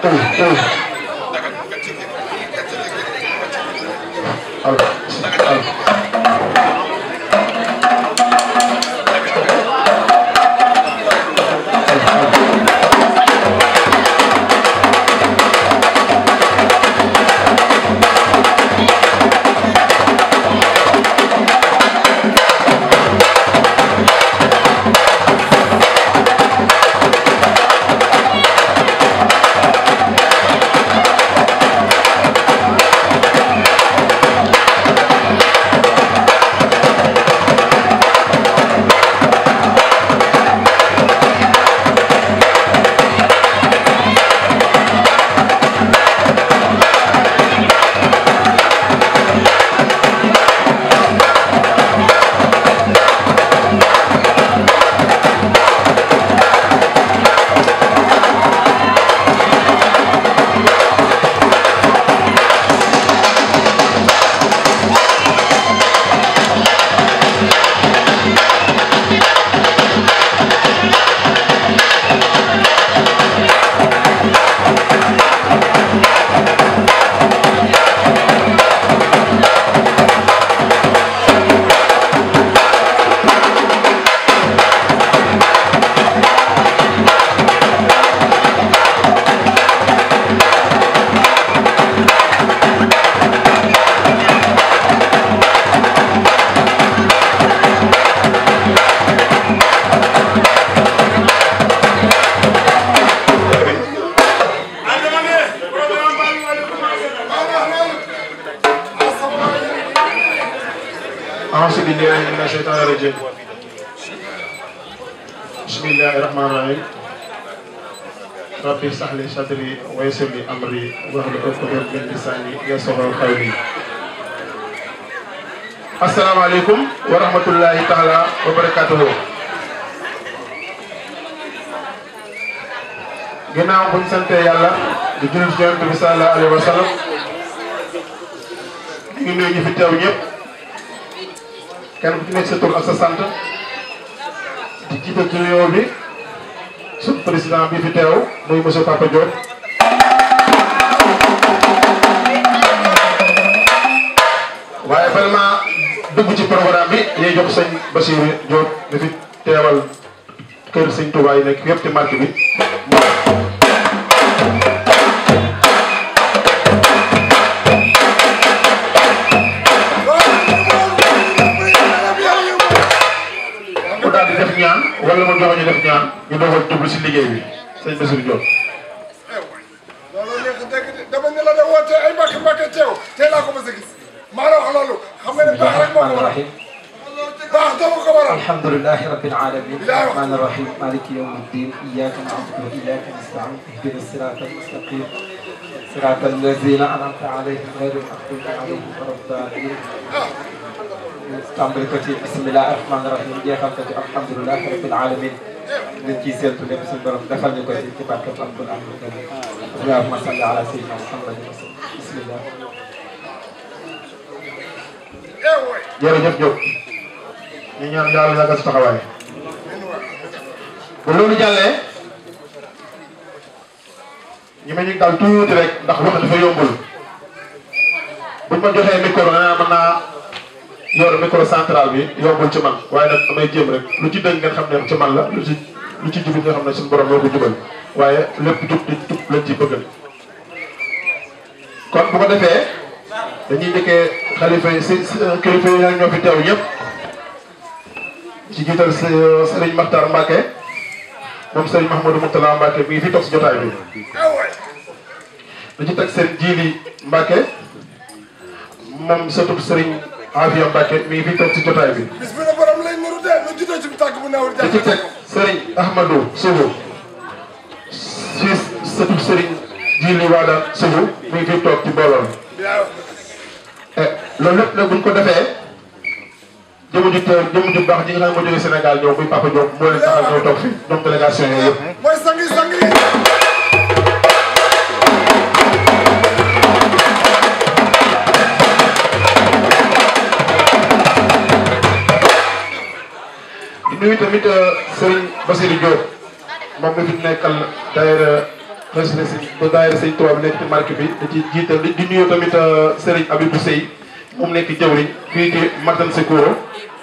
أعوذ بالله من الشيطان الرجيم بسم الله الرحمن الرحيم ربي اشرح لي صدري ويسر لي أمري واحلل عقدة من لساني يفقهوا قولي السلام عليكم ورحمة الله تعالى وبركاته ginnaaw buñ sante yàlla di jullit ci yonent bi sallallahu alayhi wa sallam ñu ngi nuyu ñu fi teew ñëpp kenn ku ci nekk sa tur ak sa sant di jiital ci nuyoo bi suñu président bi fi teew muy monsieur Papa Diop. waaye bala maa dugg ci programme bi ñuy jox sëñ Bassirou Diop di fi teewal kër sëñ Touba yi nekk yëpp ci marché bi. mu daal di def ñaan wala mu joxe ñu def ñaan ñu doog a dugg si liggéey bi sëñ Bassirou Diop. loolu neex dëgg de dama ne la de woote ay mbàkk mbàkk teew tey laa ko mos a gis maa la wax loolu xam nga ne baax rek moo ko waral baax dama ko waral الحمد لله رب العالمين الرحمن الرحيم مالك يوم الدين إياك نعبد وإياك نستعين اهدنا الصراط المستقيم صراط الذين أنعمت عليهم غير المغضوب عليهم ولا الضالين tàmbali ko ci bisimilah rahmaani rahim jeexal ko ci alhamdulilah rabbil alamin liñ ciy séentu lépp suñu borom defal ñu ko ci ci barke alquran karim allahumma salli ala sayyidina muhammad bismillah eh woy jërëjëf Diop ñu ñaan yàlla yàggal si taxawaay bu loolu jàllee ñi ma ñu dal tuuti rek ndax wax dafa yombul buñ ma joxee micro nee mën naa yor micro central bi yombul ci man waaye nag damay jéem rek lu ci dëng ngeen xam ne ci man la lu ci lu ci jubit nga xam ne suñu borom moo ko jubal waaye lépp jub di jub lañ ci bëgg kon bu ko defee dañuy njëkkee xalifa yi si si kilifa yi nag ñoo fi teew ñëpp ci jiital Serigne Makhtar Mbacke moom Serigne Mahmoudou Moutala Mbacke mi ngi fi toog si jotaay bi. eh woy da ci teg seen jiili Mbacke moom sëtub Serigne Afia Mbacke mi ngi fi toog si jotaay bi. bis bi ne borom lay nuru de lu juddoo ci tàgg bu nawul da ci teg Serigne Ahmadou Sougou si sëtub Serigne jiili Wada Sougou mi ngi fi toog ci mbooloo mi. waaw eh loolu lépp nag bu ñu ko defee jëmu ju teew jëmu ju baax ji nga xam ne moo jógee Sénégal ñëw muy Papa Diop moo leen taxal ñëw toog fi ñoom délégation yooyu yëpp. mooy sangi sangi di nuyu tamit Serigne Bassirou Diop moom mi fi nekkal daayira président si ba daayira sëñ Tuubaa bi nekk ci marque bi da ci jiital di di nuyu tamit Serigne Abibou Sey moom nekk jëwriñ fii ci Matan Sekuro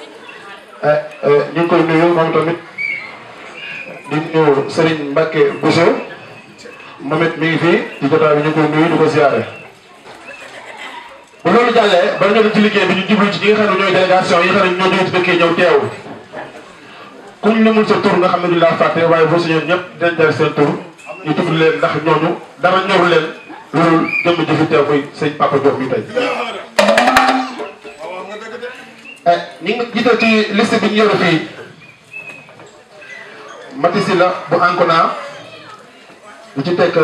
ñu ngi koy nuyu moom tamit di nuyu Serigne Mbacke Bousso moom it mi ngi fii ci jotaay bi ñu ngi koy nuyu di ko ziare. bu loolu jàllee bala ñoo dem ci liggéey bi ñu jublu ci ñi nga xam ne ñooy délégation yi nga xam ne ñoo jógee ci dëkk yi ñëw teew kuñ limul sa tur nga xam ne du laa fàtte waaye boo sañoon ñëpp dinañ jar seen tur ñu tudd leen ndax ñooñu dara ñoru leen loolu jëmm ji fi teew muy sëñ Papa Diop mi tey. ñi ngi jiital ci liste bi ñu yore fii Matisi la bu Ancona lu ci teg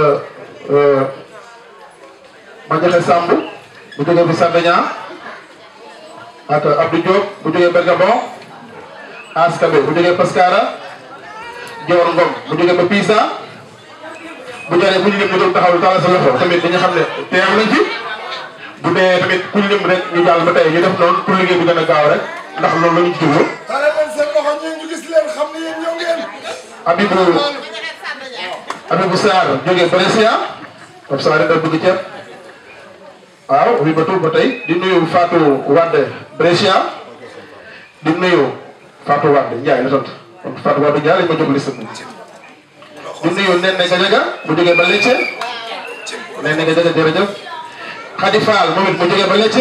Madiakhé Samb bu jógee bu Sardegna ak Abdou Diop bu jógee Bergabon Askabe bu jógee Pascara Dior Ngom bu jógee ba Pisa bu jaree bu ñu lim ñu doon taxaw tàllal sa loxo tamit dañu xam ne teew nañ fi bu dee tamit ku lim rek ñu jàll ba tey ñu def noonu pour liggéey bi gën a gaaw rek ndax loolu la ñu ci jublu. tare leen seen loxo ñi ñu gis leen xam ne yéen ñëw ngeen Abibou Abibou Sarr jógee Brescia comme ça da bëgg ceeb waaw wi ba tuub ba tey di nuyu Fatou Wade Brescia di nuyu Fatou Wade Ndiaye la sant kon Fatou Wade Ndiaye lañ ma jóg liste bi di nuyu Nene Gadiaga bu jógee ba Lecce Nene Gadiaga jërëjëf Khady Fall moom it mu jógee ba Lecce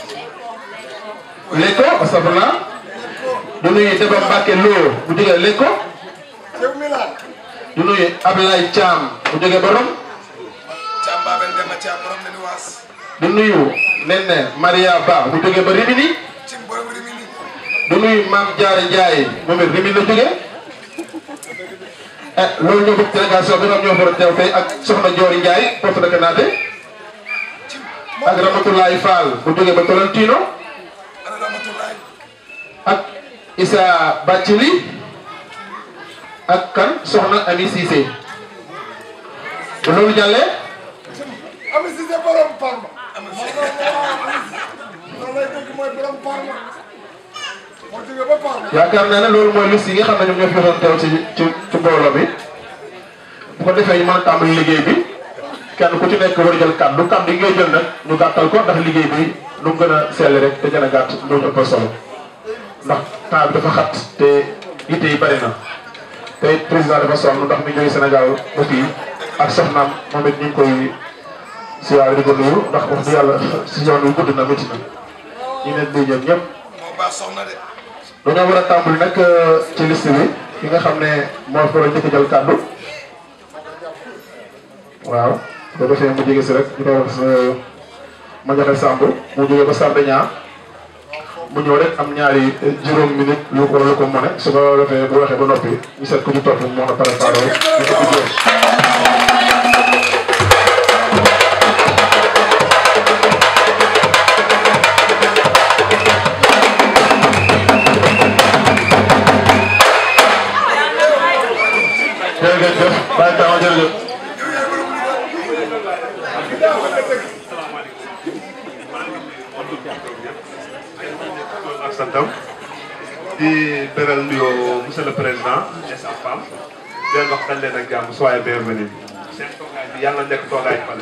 Lekko astafurlah di nuyu Deba Mbacke Lo bu jógee Lekko ceeb Milan di nuyu Ablaye Thiam bu jógee ba Rome Thiam Babel Demba Thiam borom ne ni waas di nuyu Nene Maria Ba bu jógee ba Rimini ci borom Rimini di nuyu Mame Diarra Ndiaye moom it Rimini la jógee eh loolu ñoo bëgg délégation bi nga xam ñoo war a teew tey ak Soxna Diori Ndiaye porte de Canada ak Ramatoulaye Fall bu jógee ba Tolentino ana Ramatoulaye ak Issa Bathily ak kan Soxna Ami Cissé bu loolu jàllee Ami Cissé borom Parma Ami Cissé noonu lay dëgg mooy borom Parma moo jógee ba Parma yaakaar naa ne loolu mooy liste yi nga xam ne ñoom ñoo fi doon teew ci ci ci mbooloo bi bu ko defee ñu mën a tàmbali liggéey bi kenn ku ci nekk war a jël kàddu kàddu yi ngay jël nag ñu gàttal ko ndax liggéey bi nu mu gën a sell rek te gën a gàtt loolu ëppal solo ndax temps bi dafa xat te yitte yi bari na te it président dafa sonn ndax mi jógee Sénégal ba fii ak soxnaam moom it ñu ngi koy siyaare di ko nuyu ndax wax dëgg yàlla si yoon wi gudd na métti na ñu leen di ñëw ñëpp. moo baax soxna de dañoo war a tàmbali nag ci liste bi ki nga xam ne moo fa war a njëkk a jël kàddu waaw bu ko defee mu jege si rek ñu koy wax Madiakhé Samb mu jógee ba Sardegna mu ñëw rek am ñaari juróom minute lu ko lu ko mën su ko defee bu waxee ba noppi ñu seet ku ci topp mu mën a préparé ñu ko ci jërëjëf bàyyi taama jërëjëf ak santam di beral nuyoo monsieur le président et sa femme di leen wax dañ leen ak jàmm soyez bienvenus seen toogaay bi yàlla nekk toogaay fale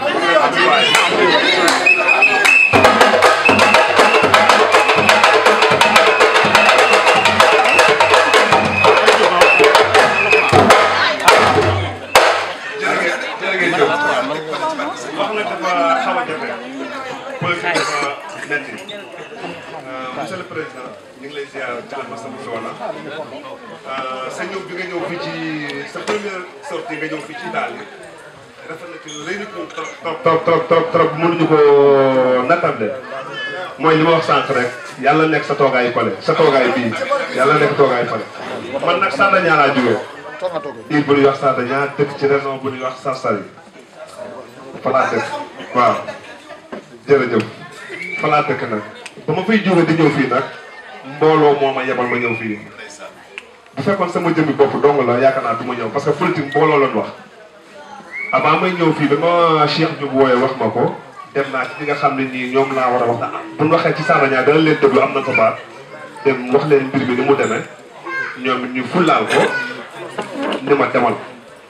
jërë ngeen jëf wax nag dafa xaw a jafe politique dafa metti monsieur le président ñu ngi lay ziar ci la masa bu soona sa ñëw bi nga ñëw fii ci sa première sortie nga ñëw fii ci daal yi rafet na ci rëy na ko trop trop trop trop trop trop mënuñu ko nattable mooy li ma wax sànq rek yàlla nekk sa toogaay fale sa toogaay bii yàlla nekk toogaay fale man nag Sardegna laa jógee diir bu ñuy wax Sardegna dëkk ci région bu ñuy wax Sarsari fa laa dëkk waaw jërëjëf fa laa dëkk nag ba ma fay jóge di ñëw fii nag mbooloo moo ma yebal ma ñëw fii bu fekkoon sama jëmmi bopp dong la yaakaar naa du ma ñëw parce que politique mbooloo lañ wax avant may ñëw fii ba ma Cheikh Diop wooyee wax ma ko dem naa ci ñi nga xam ne nii ñoom laa war a wax bu ñu waxee ci Sardegna dana leen déglu am na ko baat dem wax leen mbir mi ni mu demee ñoom it ñu fullaal ko ni ma demal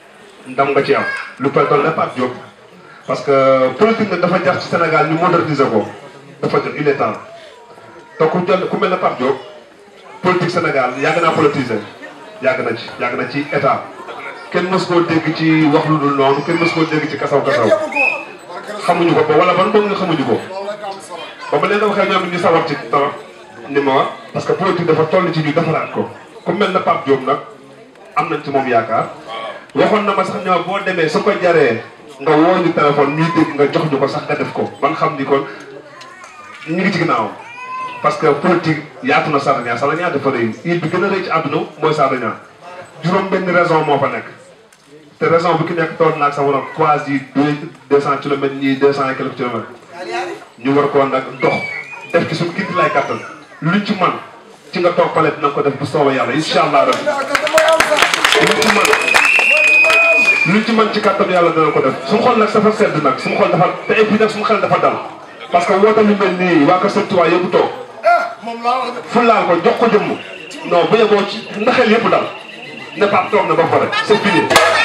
ndam nga ci am lu koy doon ne Pape Diop parce que politique nag dafa jar ci Sénégal ñu moderniser ko dafa jot il est temps te ku jël ku mel ne Pape Diop politique Sénégal yàgg naa politiser yàgg na ci yàgg na ci état kenn mës koo dégg ci wax lu dul noonu kenn mës koo dégg ci kasaw kasaw xamuñu ko ba wala ban boog nga xamuñu ko ba ba leen da waxee ñoom ñu sawar ci trop ni ma wax parce que politique dafa toll ci ñu defaraat ko ku mel ne Pape Diop nag am nañ ci moom yaakaar waxoon na ma sax ne ma boo demee su ko jaree nga woo ñu téléphone ñuy dégg nga jox ñu ko sax nga def ko man xam ni kon ñu ngi ci ginnaawam parce que politique yaatu na Sarania Sarania dafa rëy île bi gën a rëy ci àdduna mooy Sarania juróom benn raison moo fa nekk te raison bu ki nekk toog naag sa waroon quasi deux deux cent kilomètres ñii deux cent et quelques kilomètres ñu war koo nag dox def ci suñu kii lay kattan luñ ci man ci nga toog pale dina ko def bu soobee yàlla incha allah rabbi luñ ci man luñ ci man ci kattan yàlla dina ko def suñu xol nag dafa sedd nag suñu xol dafa te et puis nag suñu xel dafa dal parce que woote lu mel nii waa Kër Sëñ Tuubaa yëpp toog fu laal ko jox ko jëmm non bu yeboo ci ndaxel yëpp dal ne Pape toog na ba pare c'est fini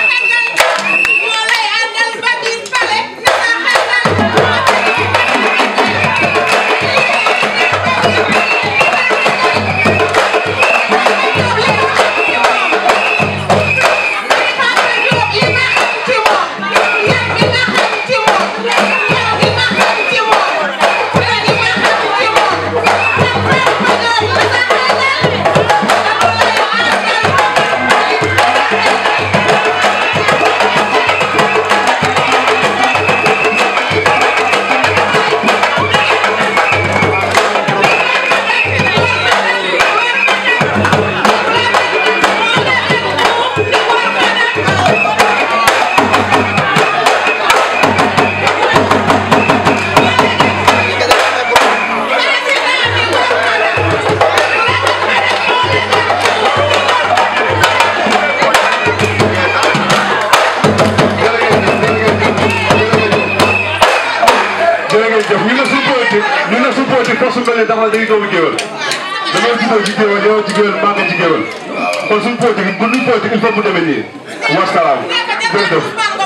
jërëjëf ñu ne suñu politique ñu ne suñu politique force su mel ne dafa dañuy doomu géwél dañoo juddoo ci géwél yow ci géwél maa ngi ci géwél kon suñu politique bu ñu politique il faut mu demee nii wasalaam jërëjëf